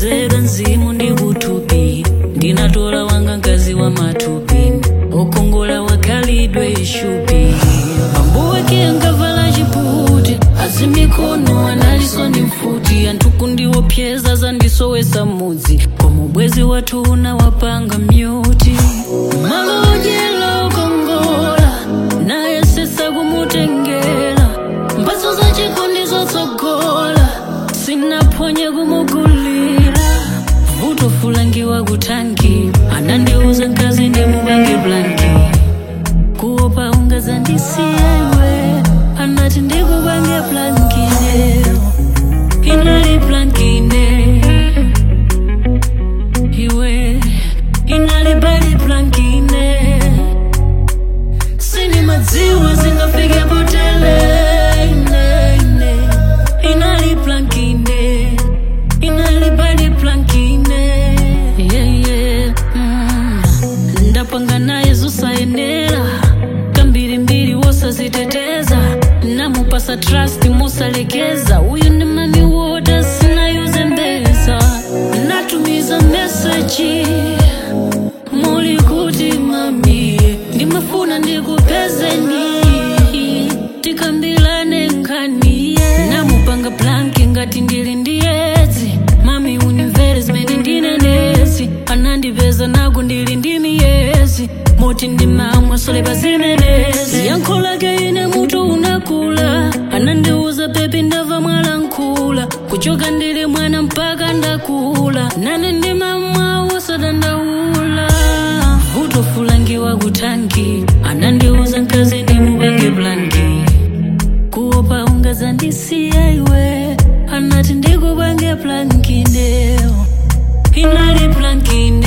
ndinakonzera mzimu ndi kuthupi ndinatola wanga mkazi wa mathupi okongola wakhalidwe ishupi pambuwe kiyangavala chiputi azimikono analiso ndi mfuti anthuku ndiwopyeza zandisowesa mudzi koma ubwezi wathu unawapanga myuti malo odyela okongola naye sesa kumutengera mphatso za chikondi zotsogola sinaphonye kumugulira vuto fulangiwa kutanki anandiuza mkazi ndimupange blanki kuopa ungazandisiya iwe anati ndikupange blankine inali blankine iwe inali bali blankine sini madziwa zingafike potele ine, ine. inali blankine inali bali blankine yeah, yeah. mm. ndapanga naye zusayenera kambirimbiri wosaziteteza namupasa trust musalekeza uyu ndi mami woda sinayuze mbeza natumiza meseji muli kuti mami ndimafuna ndikupezeni tikambilane nkhani namupanga blanki ngati ndili ndiyedzi mami unimvere zimene ndinenezi anandipeza naku ndili ndi miyezi moti ndimamwa solepa zimenezi yankho lake ine mutu unakula anandiuza pepi ndava mwalankhula kuchoka ndili mwana mpaka ndakula nane ndimamwa wosadandaula vuto fulangiwa kutanki anandiuza mkazi ndimupange blanki kuopa ungazandisiya iwe anati ndikupange blankine inali blankine